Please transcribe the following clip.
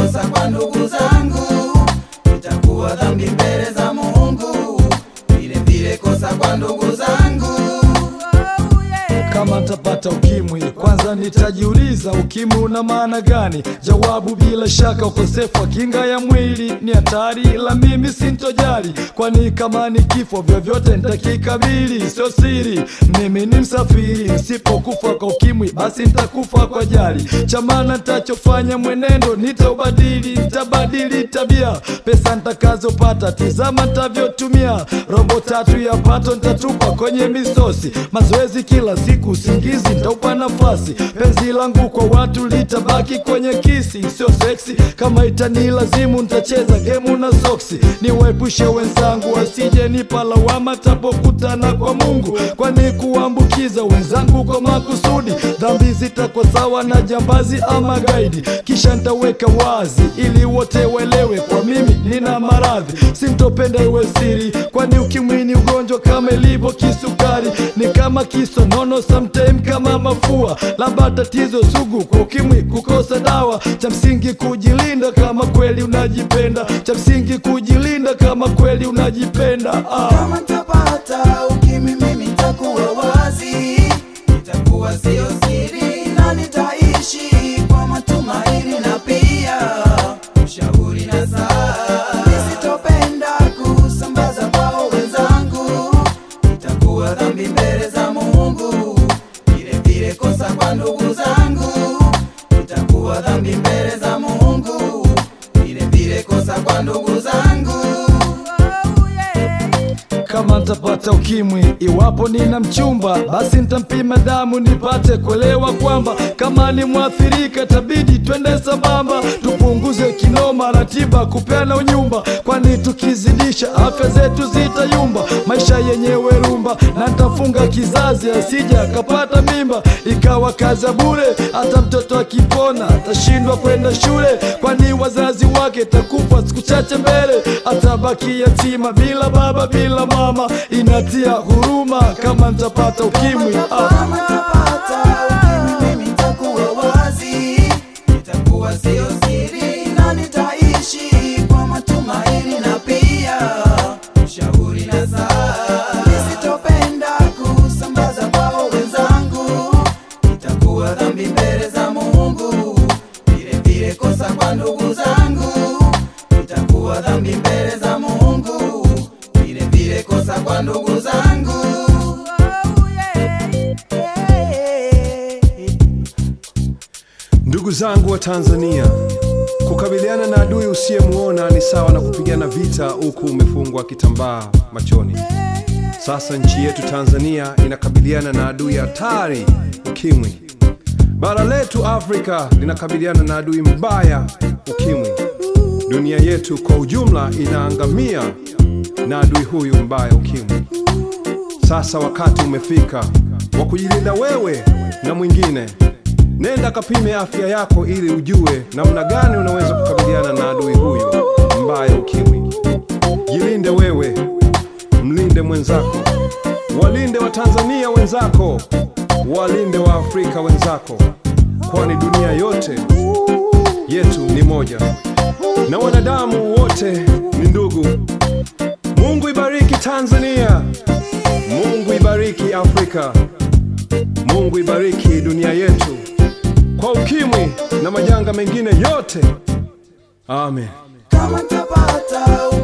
kosa kwa ndugu zangu, itakuwa dhambi mbele za Mungu, vile vile kosa kwa ndugu zangu. Kama ntapata ukimwi, kwanza nitajiuliza ukimwi una maana gani? Jawabu bila shaka, ukosefu wa kinga ya mwili ni hatari, la mimi sintojali, kwani kama ni kifo vyovyote nitakikabili, sio siri. Mimi ni msafiri, nisipokufa kwa ukimwi basi nitakufa kwa jali. Cha maana nitachofanya mwenendo nitaubadili, nitabadili tabia, pesa nitakazopata tizama nitavyotumia, robo tatu ya pato nitatupa kwenye misosi, mazoezi kila siku, usingizi nitaupa nafasi, penzi langu kwa watu litabaki kwenye kisi, sio seksi. Kama itanilazimu nitacheza gemu na soksi, niwaepushe wenzangu wasije nipa lawama tapokutana kwa Mungu, kwani kuambukiza wenzangu kwa makusudi, dhambi zitakuwa sawa na jambazi ama gaidi. Kisha nitaweka wazi ili wote waelewe, kwa mimi nina maradhi, sintopenda iwe siri, kwani ukimwi ni ugonjwa kama ilivyo kisukari, ni kama kisonono, sometime kama mafua, labda tatizo sugu kwa ukimwi kukosa dawa. Cha msingi kujilinda kama kweli unajipenda, cha msingi kujilinda kama kweli unajipenda ah. Kama nitapata ukimwi mimi nitakuwa wazi, nitakuwa sio siri na nitaishi kwa matumaini na pia ushauri na saa. Nisitopenda kusambaza kwao wenzangu, itakuwa dhambi mbele za Mungu, vile vile kosa kwa ndugu zangu, itakuwa dhambi mbele za Mungu, vile vile kosa kwa ndugu zangu. Kama ntapata ukimwi, iwapo nina mchumba, basi ntampima damu nipate kuelewa kwamba kama ni mwathirika, tabidi twende sambamba, tupunguze kinoma, ratiba kupeana unyumba, kwani tukizidisha afya zetu zitayumba, maisha yenyewe rumba, na ntafunga kizazi asija akapata mimba, ikawa kazi ya bure. Hata mtoto akipona atashindwa kwenda shule, kwani wazazi wake takufa siku chache mbele, atabaki yatima bila baba bila mama. Inatia huruma kama ntapata ukimwi ah. Kama nitapata ukimwi mimi nitakuwa wazi, nitakuwa sio siri na nitaishi kwa matumaini na pia ushauri na saa. Nisitopenda kusambaza kwao wenzangu, itakuwa dhambi mbele za Mungu, vile vile kosa kwa ndugu zangu, itakuwa dhambi mbele za Mungu, vile vile kosa kwa ndugu zangu. Ndugu zangu wa Tanzania, kukabiliana na adui usiyemuona ni sawa na kupigana vita huku umefungwa kitambaa machoni. Sasa nchi yetu Tanzania inakabiliana na adui hatari, ukimwi. Bara letu Afrika linakabiliana na adui mbaya, ukimwi. Dunia yetu kwa ujumla inaangamia na adui huyu mbaya, ukimwi. Sasa wakati umefika wa kujilinda wewe na mwingine. Nenda kapime afya yako ili ujue namna gani unaweza kukabiliana na adui huyu mbaya ukimwi. Jilinde wewe, mlinde mwenzako, walinde Watanzania wenzako, walinde wa Afrika wenzako, kwani dunia yote yetu ni moja na wanadamu wote ni ndugu. Mungu ibariki Tanzania, Mungu ibariki Afrika, Mungu ibariki dunia yetu kwa ukimwi na majanga mengine yote. Amen. Kama nitapata